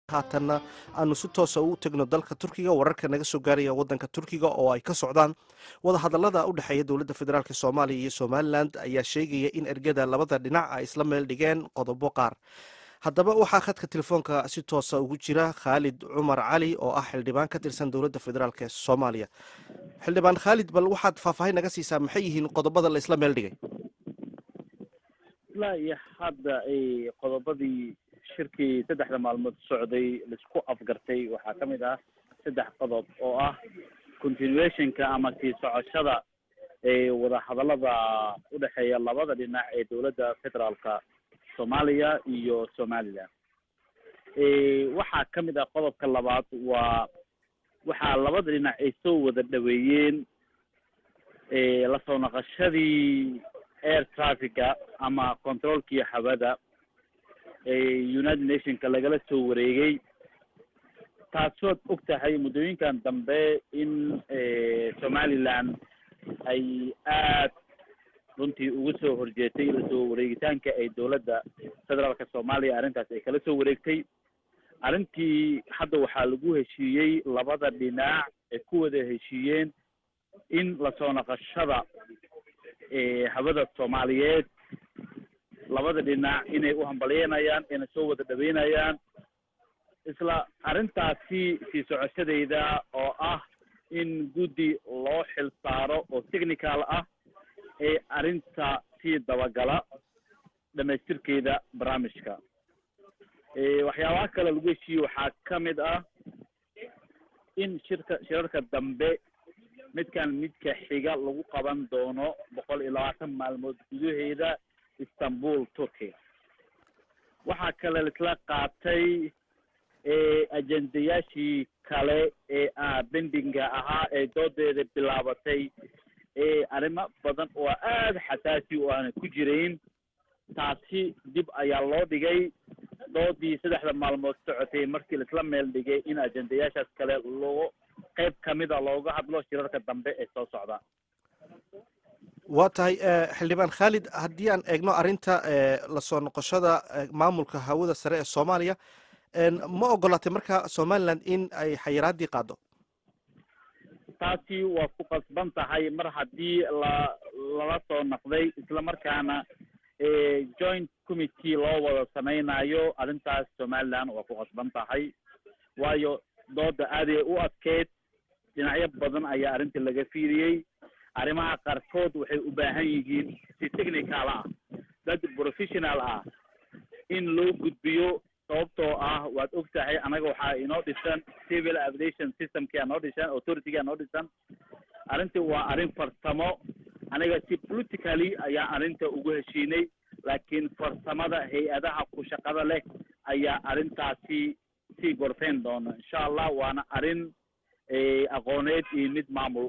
haatanna aanu si toosa u tegno dalka turkiga wararka naga soo gaaraya wadanka turkiga oo ay ka socdaan wadahadalada u dhexeeya dowladda federaalk soomaaliya iyo somalilan ayaa sheegaya in ergada labada dhinac ay isla meel dhigeen qodobo qaar haddaba waxaa khadka telefoonka si toosa ugu jira khaalid cumar cali oo ah xildhibaan ka tirsan dowladda federaalk ee soomaaliya xildhibaan khaalid bal waxaad faahfaahin naga siisaa maxay yihiin qodobada la isla meel dhigay ilaa iyo hadda qodobadii shirkii saddexda maalmood socday laisku afgartay waxaa ka mid ah saddex qodob oo ah continuationka ama sii socoshada ee wadahadalada udhexeeya labada dhinac ee dowladda federaalka soomaaliya iyo somaliland waxaa ka mid ah qodobka labaad waa waxaa labada dhinac ay soo wada dhaweeyeen lasoo naqashadii air traffica ama controolkii hawada united nationka lagala soo wareegay taasood og tahay muddooyinkan dambe in somaliland ay aad runtii ugu soo horjeetay lasoo wareegitaanka ay dowladda federaalka soomaaliya arrintaas ay kala soo wareegtay arrintii hadda waxaa lagu heshiiyey labada dhinac ay ku wada heshiiyeen in lasoo naqashada hawada soomaaliyeed labada dhinac inay u hambalyeynayaan inay soo wada dhaweynayaan isla arrintaasi sii socoshadeeda oo ah in guddi loo xil saaro oo technical ah ee arrinta sii dabagala dhamaystirkeeda barnaamijka waxyaabaha kale lagu heshiiyey waxaa ka mid ah in shirka shirarka dambe midkan midka xiga lagu qaban doono boqol iyo labaatan maalmood gudaheeda istanbul turkey waxaa kale laisla qaatay ajendayaashii kale ee bendinga ahaa ee doodeeda bilaabatay arrimo badan oo aada xasaasi u aana ku jirayn taasi dib ayaa loo dhigay doodii saddexda maalmood socotay markii laisla meel dhigay in ajendayaashaas kale loo qayb kamida looga hadlo shirarka dambe ee soo socda waa tahay xildhibaan khaalid haddii aan eegno arrinta lasoo noqoshada maamulka hawada sare ee soomaaliya ma ogolaatay marka somaliland in ay xayiraadii qaado taasi waa ku qasban tahay mar haddii la lala soo naqday isla markaana joint committee loo wada samaynayo arrintaas somaliland waa ku qasban tahay waayo dooda aaday u adkeyd dhinacyo badan ayaa arrinta laga fiiriyey arrimaha qaarkood waxay u baahan yihiin si technical ah dad professional ah in loo gudbiyo sababtoo ah waad og tahay anaga waxaa inoo dhisan civil aviation systemkia noo dhisan authorityga noo dhisan arrintii waa arrin farsamo aniga si politically ayaa arrinta ugu heshiinay laakiin farsamada hay-adaha ku shaqada leh ayaa arrintaasi sii gorfeyn doona insha allah waana arrin aqooneed iyo mid maamul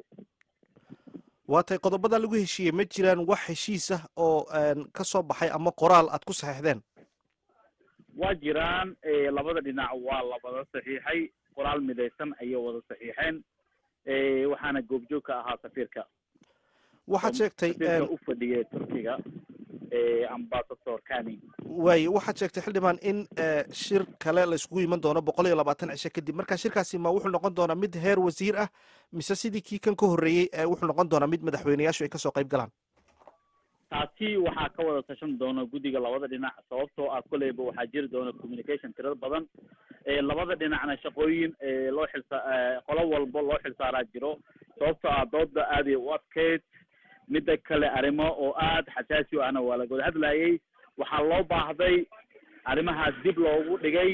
waa tay qodobada lagu heshiiyey ma jiraan wax heshiis ah oo ka soo baxay ama qoraal aad ku saxiixdeen waa jiraan labada dhinac waa la wada saxiixay qoraal midaysan ayay wada saxiixeen waxaana goobjoog ka ahaa safiirka waxaad sheegtay safiirka u fadhiyay turkiga ambasador kani waaye waxaad sheegtay xildhibaan in shir kale la iskugu iman doono boqol iyo labaatan cisho kadib marka shirkaasi ma wuxuu noqon doonaa mid heer wasiir ah mise sidii kii kan ka horreeyey wuxuu noqon doonaa mid madaxweyneyaashu ay kasoo qayb galaan taasi waxaa ka wada tashan doona guddiga labada dhinac sababtoo ah koleyba waxaa jiri doona communication tirar badan labada dhinacna shaqooyin loo xilsa qolo walba loo xilsaaraa jiro sababtoo ah dooda aaday u adkeyd midda kale arrimo oo aada xasaasi u ahna waa laga wada hadlayay waxaa loo baahday arrimahaas dib loogu dhigay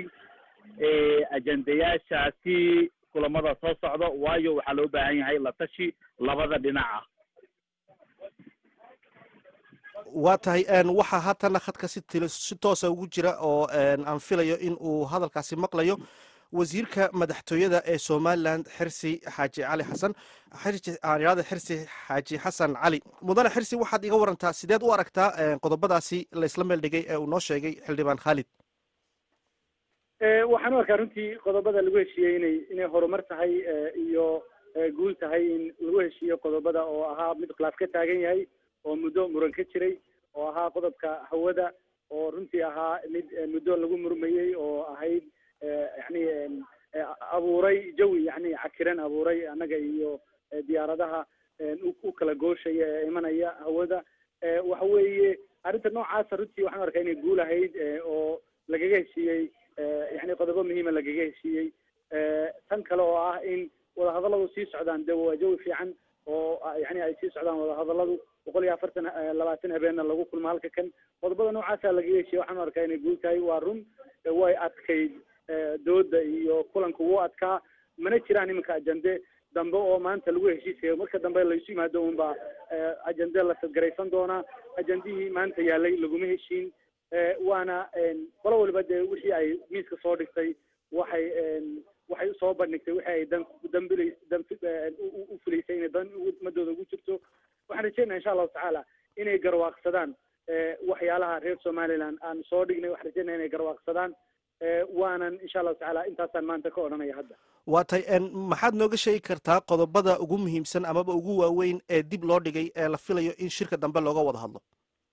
ajendayaashaasi kulamada soo socda waayo waxaa loo baahan yahay la tashi labada dhinac ah waa tahay waxaa haatana khadka si til si toosa ugu jira oo aan filayo in uu hadalkaasi maqlayo wasiirka madaxtooyada ee somaliland xirsi xaaji cali xasan aanirada xirsi xaaji xasan cali mudane xirsi waxaad iga warantaa sideed u aragtaa qodobadaasi la isla meel dhigay ee uu noo sheegay xildhibaan khaalid waxaan u arkaa runtii qodobada lagu heshiiyey inay inay horumar tahay iyo guul tahay in lagu heshiiyo qodobada oo ahaa mid khilaaf ka taagan yahay oo muddo muran ka jiray oo ahaa qodobka hawada oo runtii ahaa mid muddo lagu murmayey oo ahayd yani abuuray jawi yani cakiran abuuray annaga iyo diyaaradaha u kala gooshaya ee imanaya hawada waxa weeye arrinta noocaasa runtii waxaan arkaa inay guul ahayd oo lagaga heshiiyey yani qodobo muhiima lagaga heshiiyey tan kale oo ah in wadahadalladu sii socdaan de waa jawi fiican oo yani ay sii socdaan wadahadalladu boqol iyo afartan labaatan habeenna lagu kulmo halka kan qodobada noocaasa lagaga heshiiyey waxaan arkaa inay guul tahay waa run way adkayd dooda iyo kulanka wuu adkaa mana jiraan iminka ajande dambe oo maanta lagu heshiisayo marka dambe laysu yimaado un baa ajande la sadgaraysan doonaa ajandihii maanta yaalay laguma heshiin waana qolo waliba dee wixii ay miiska soo dhigtay waxay waxay usoo bandhigtay wixii ay dan dambilays dan u filaysay inay dan ummadooda ugu jirto waxaan rajeynaya insha allahu tacaala inay garwaaqsadaan waxyaalaha reer somaliland aan soo dhignay waxaan rajeynaya inay garwaaqsadaan waanan insha allahu tacaala intaasaan maanta ka odhanaya hadda waa tay maxaad nooga sheegi kartaa qodobada ugu muhiimsan amaba ugu waaweyn ee dib loo dhigay ee la filayo in shirka dambe looga wada hadlo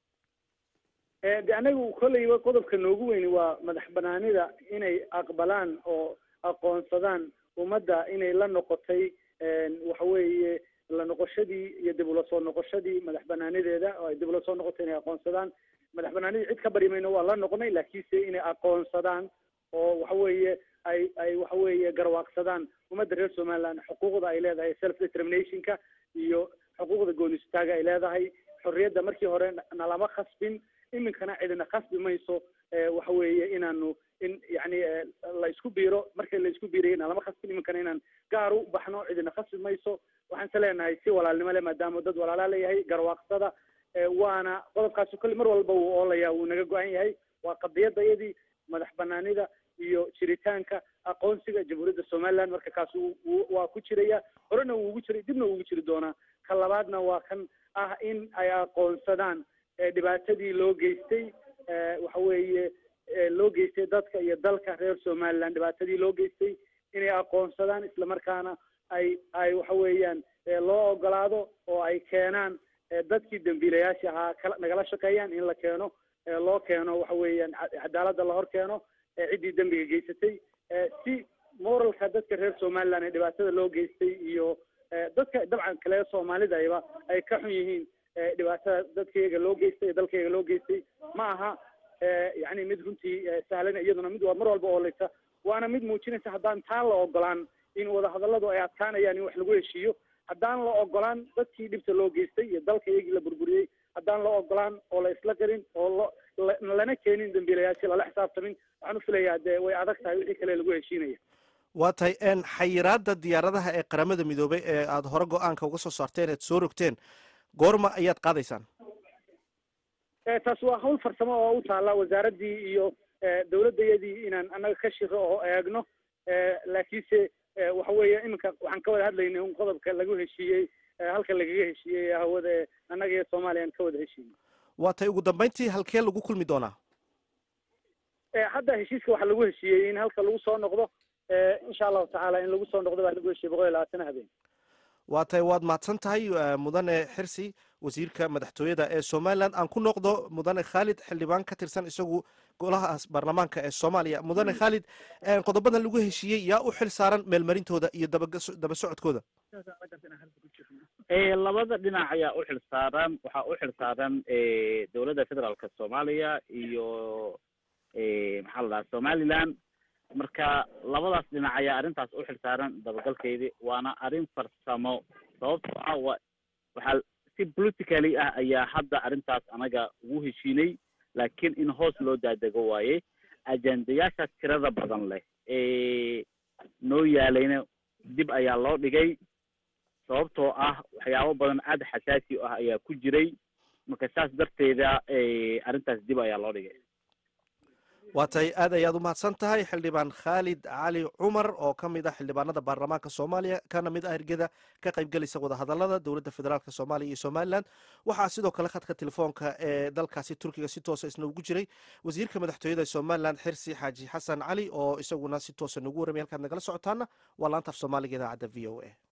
de anagu kolleyba qodobka noogu weyni waa madax banaanida inay aqbalaan oo aqoonsadaan ummadda inay la noqotay waxa weeye la noqoshadii iyo dib ula soo noqoshadii madax banaanideeda oo ay dib ula soo noqotay inay aqoonsadaan madax banaanidii cid ka bari mayno waa la noqonay laakiinse inay aqoonsadaan oo waxa weeye ay ay waxa weeye garwaaqsadaan ummadda reer somaliland xuquuqda ay leedahay self determinationka iyo xuquuqda goonistaaga ay leedahay xorriyadda markii hore nalama khasbin iminkana cidina khasbi mayso waxa weeye inaanu in yani la isku biiro markii la isku biirayay nalama khasbin iminkana inaan gaar u baxno cidina khasbi mayso waxaan se leenahay si walaalnimo le maadaama dad walaalaa leeyahay garwaaqsada waana qodobkaasi kolle mar walba wuu oolaya wuu naga go-an yahay waa qadiyadayadii madax banaanida iyo jiritaanka aqoonsiga jamhuuriyadda somaliland marka kaas waa ku jiraya horena wuu ugu jiray dibna wuu ugu jiri doonaa ka labaadna waa kan ah in ay aqoonsadaan dhibaatadii loo geystay waxa weeye loo geystay dadka iyo dalka reer somaliland dhibaatadii loo geystay inay aqoonsadaan islamarkaana ay ay waxa weeyaan loo ogolaado oo ay keenaan dadkii dambiilayaasha ahaa kala nagala shaqeeyaan in la keeno loo keeno waxa weeyaan cadaaladda la hor keeno ciddii dembiga geysatay si moralka dadka reer somaliland ee dhibaatada loo geystay iyo dadka dabcan kale soomaalidayba ay ka xun yihiin dhibaatada dadkayga loo geystay dalkayga loo geystay ma aha yani mid runtii sahlan iyaduna mid waa mar walba oolaysa waana mid muujinaysa haddaan taan la ogolaan in wadahadalladu ay adkaanayaan in wax lagu heshiiyo haddaan la ogolaan dadkii dhibta loo geystay iyo dalka iyagii la burburiyey haddaan la ogolaan oo la isla garin oo lo lana keenin dambiilayaashii lala xisaabtamin waxaan u filayaa dee way adag tahay wixii kale lagu heshiinaya waa tahay xayiraada diyaaradaha ee qaramada midoobay ee aada hore go-aanka uga soo saarteen eed soo rogteen goorma ayaad qaadaysaan taas waa hawl farsamo oo u taalla wasaaraddii iyo dawladdayadii inaan annaga ka shiro oo eegno laakiinse waxa weeye iminka waxaan ka wada hadlaynay un qodobka lagu heshiiyey halka lagaga heshiiyey hawada ee annaga iyo soomaaliya aan ka wada heshiiyey waa tay ugu dambeyntii halkee lagu kulmi doonaa hadda heshiiska waxaa lagu heshiiyey in halka lagu soo noqdo insha allahu tacaala in lagu soo noqdo baa lagu heshiiyey boqol iyo labaatan habeen waa tay waad mahadsan tahay mudane xirsi wasiirka madaxtooyada ee somaliland aan ku noqdo mudane khaalid xildhibaan ka tirsan isagu golahaas baarlamaanka ee soomaaliya mudane khaalid qodobadan lagu heshiiyey yaa u xil saaran meelmarintooda iyo daba socodkooda labada dhinac ayaa u xil saaran waxaa u xil saaran dowladda federaalka soomaaliya iyo maxaa la dhaha somaliland marka labadaas dhinac ayaa arrintaas u xil saaran dabagalkeedii waana arrin farsamo sababtoo ah wa waxaa si politically ah ayaa hadda arrintaas anaga ugu heshiinay laakiin in hoos loo daadego waaye ajendayaashaas tirada badan leh ee noo yaalayna dib ayaa loo dhigay sababtoo ah waxyaabo badan aad xasaasi ah ayaa ku jiray marka saas darteeda arrintaas dib ayaa loo dhigay waa tahay aad ayaad u mahadsan tahay xildhibaan khaalid cali cumar oo ka mid ah xildhibaanada baarlamaanka soomaaliya kana mid ah ergeda ka qaybgelaysa wadahadalada dowladda federaalk soomaaliya iyo somalilan waxaa sidoo kale khadka telefoonka ee dalkaasi turkiga si toosa isna ugu jiray wasiirka madaxtooyada somalilan xirsi xaaji xasan cali oo isaguna si toosa nagu warramay halkaad nagala socotaana waa laanta af soomaaliga idaacadda v o a